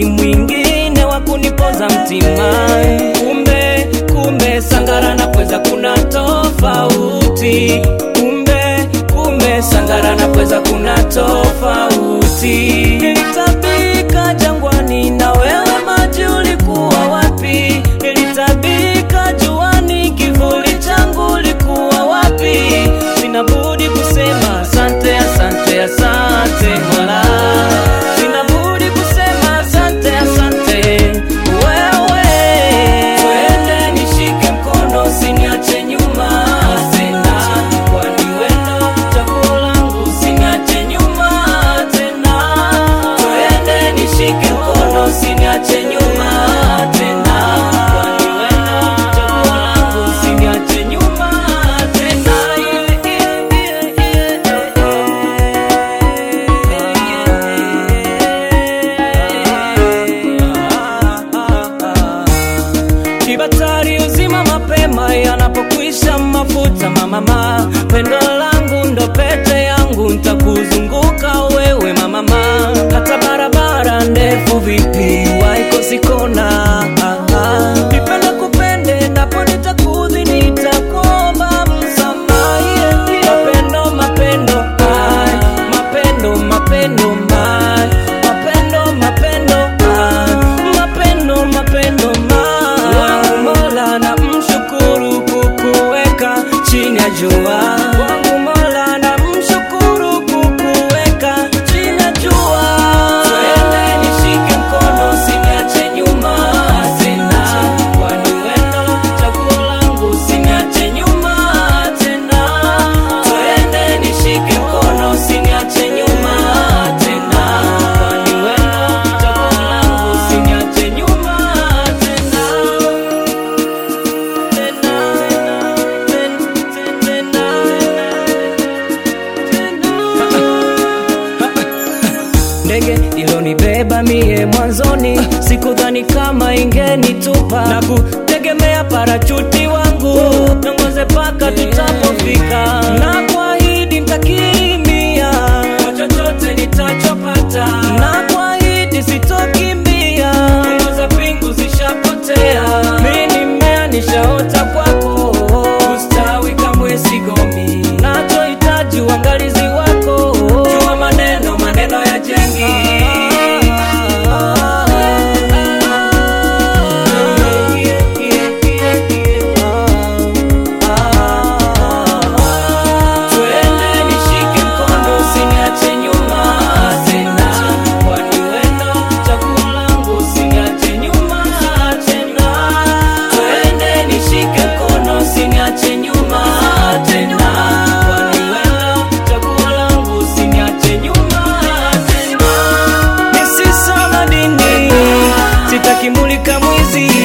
sipati mwingine wa kunipoza mtima. Kumbe kumbe Sangara na Pweza kuna tofauti. Kumbe kumbe Sangara na Pweza kuna tofauti. Nilitabika jangwani na wewe maji ulikuwa wapi? Nilitabika juani kivuli changu ulikuwa wapi? Sina budi kusema asante, asante, asante Mola. Sina budi kusema asante, asante wewe. Twende nishike mkono, usiniache nyuma tena, kwani wendo chaguo langu, usiniache nyuma tena. Twende nishike mkono, usiniache nyuma tena, kwani wendo chaguo langu, usiniache nyuma tena. Kibatari uzima mapema yanapokwisha mafuta mamama, pendo langu ndo pete yangu, ntakuzunguka wewe mamama, hata barabara ndefu vipi waikosikona nipende kupende napo nitakudhi nitakuomba msamaha yeah, yeah. mapendo mapendo ay, mapendo mapendo ay, mapendo mapendo ay, mapendo mapendo ay. wangu Mola na mshukuru kukuweka chini ya jua wangu Mola na mshukuru kukuweka chini ya jua twende nishike mkono usiniache nyuma tena kwani wendo chaguo langu usiniache nyuma tena twende nishike mkono usiniache nyuma tena kwani wendo chaguo langu usiniache nyuma tena ndege ilonibeba mie mwanzoni, sikudhani kama ingenitupa na kutegemea parachuti wangu nongoze paka tutapofika, na kuahidi ntakirimia kwa chochote nitachopata, na kuahidi sitokimbia za pingu zishapotea, mi nimea nishaota kwako, ustawi kamwe sigomi, nachohitaji uangalizi wako, jua maneno maneno ya jengi Twende nishike mkono usiniache nyuma tena, kwani wendo chaguo langu usiniache nyuma tena. Twende nishike mkono usiniache nyuma tena, kwani wendo chaguo langu usiniache nyuma tena. Nisisoma dini, sitaki mulika mwizi